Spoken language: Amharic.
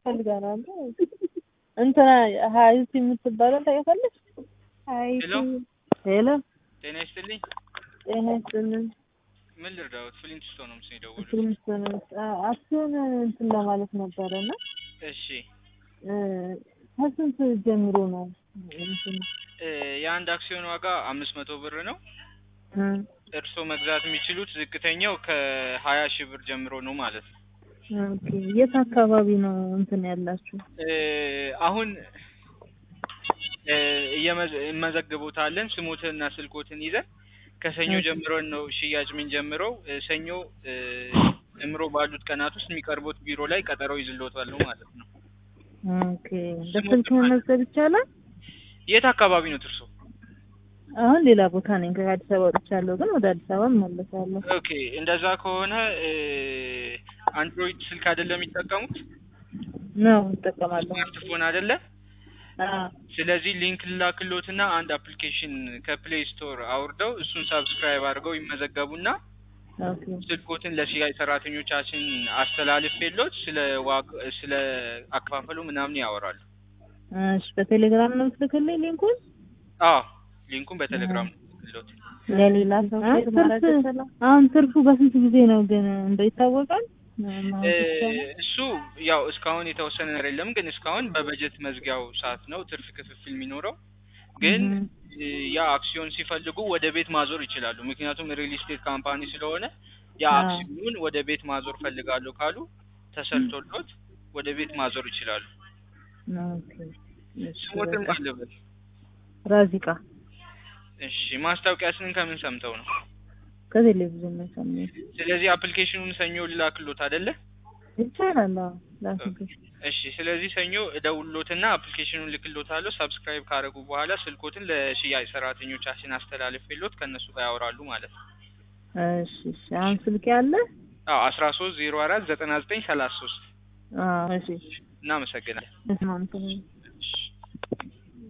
ፈልጋለሁ እንትና ሀይቲ የምትባለው ታውቂያታለሽ? ሀይቲ ሄሎ ሄሎ ጤና ይስጥልኝ። ጤና ይስጥልን። ምን ልርዳዎት? ፍሊንት ስቶን ነው ምስል የደወሉት። ፍሪንስቶን አክሲዮን እንትን ለማለት ነበረ እና እሺ እ ከስንት ጀምሮ ነው እንትን እ የአንድ አክሲዮን ዋጋ አምስት መቶ ብር ነው። እ እርስዎ መግዛት የሚችሉት ዝቅተኛው ከሀያ ሺህ ብር ጀምሮ ነው ማለት ነው። ኦኬ የት አካባቢ ነው እንትን ያላችሁ? እ አሁን እ እየመዘ- እንመዘግቦታለን ስሞትንና ስልኮትን ይዘን ከሰኞ እሺ። ጀምሮን ነው ሽያጭ የምንጀምረው። እ ሰኞ እ ጀምሮ ባሉት ቀናት ውስጥ የሚቀርቡት ቢሮ ላይ ቀጠሮ ይዝሎታል ማለት ነው። ኦኬ በስልክ መመዝገብ ይቻላል? የት አካባቢ ነው እርሶ? አሁን ሌላ ቦታ ነኝ። ከአዲስ አበባ ወጥቻለሁ፣ ግን ወደ አዲስ አበባ እመለሳለሁ። ኦኬ እንደዛ ከሆነ እ አንድሮይድ ስልክ አይደለም የሚጠቀሙት ነው እጠቀማለሁ። ስማርትፎን አይደለ? አዎ ስለዚህ ሊንክ ላክሎትና አንድ አፕሊኬሽን ከፕሌይ ስቶር አውርደው እሱን ሰብስክራይብ አድርገው ይመዘገቡና ኦኬ ስልኮትን ለሽያጭ ሰራተኞቻችን አስተላልፌሎት ስለ ዋግ ስለ አከፋፈሉ ምናምን ያወራሉ። እሺ በቴሌግራም ነው የምትልክልኝ ሊንኩን? አዎ ሊንኩን በቴሌግራም ነው ልክሎት። ለሌላ ሰው አሁን ትርፉ በስንት ጊዜ ነው ግን እንደው ይታወቃል? እ እሱ ያው እስካሁን የተወሰነ ነገር የለም፣ ግን እስካሁን በበጀት መዝጊያው ሰዓት ነው ትርፍ ክፍፍል የሚኖረው። ግን እ ያ አክሲዮን ሲፈልጉ ወደ ቤት ማዞር ይችላሉ። ምክንያቱም ሪል ስቴት ካምፓኒ ስለሆነ ያ አዎ። አክሲዮኑን ወደ ቤት ማዞር ፈልጋለሁ ካሉ ተሰልቶሎት ወደ ቤት ማዞር ይችላሉ። ኦኬ እሺ ስሞትን በቃ። ማለበት ራዚቃ እሺ ማስታወቂያችንን ከምን ሰምተው ነው? ከቴሌቪዥን ነው የሰማሁት። ስለዚህ አፕሊኬሽኑን ሰኞ ልላክሎት አይደለ? ይቻላል። አዎ ላክልኝ። እሺ ስለዚህ ሰኞ እደውልሎትና አፕሊኬሽኑን ልክሎታለሁ። ሰብስክራይብ ካደረጉ በኋላ ስልኮትን ለሽያጭ ሰራተኞቻችን አስተላልፌሎት ከእነሱ ጋር ያወራሉ ማለት ነው። እሺ እሺ አሁን ስልክ ያለ? አዎ አስራ ሶስት ዜሮ አራት ዘጠና ዘጠኝ ሰላሳ ሶስት አዎ እሺ እናመሰግናለን። እስማን እሺ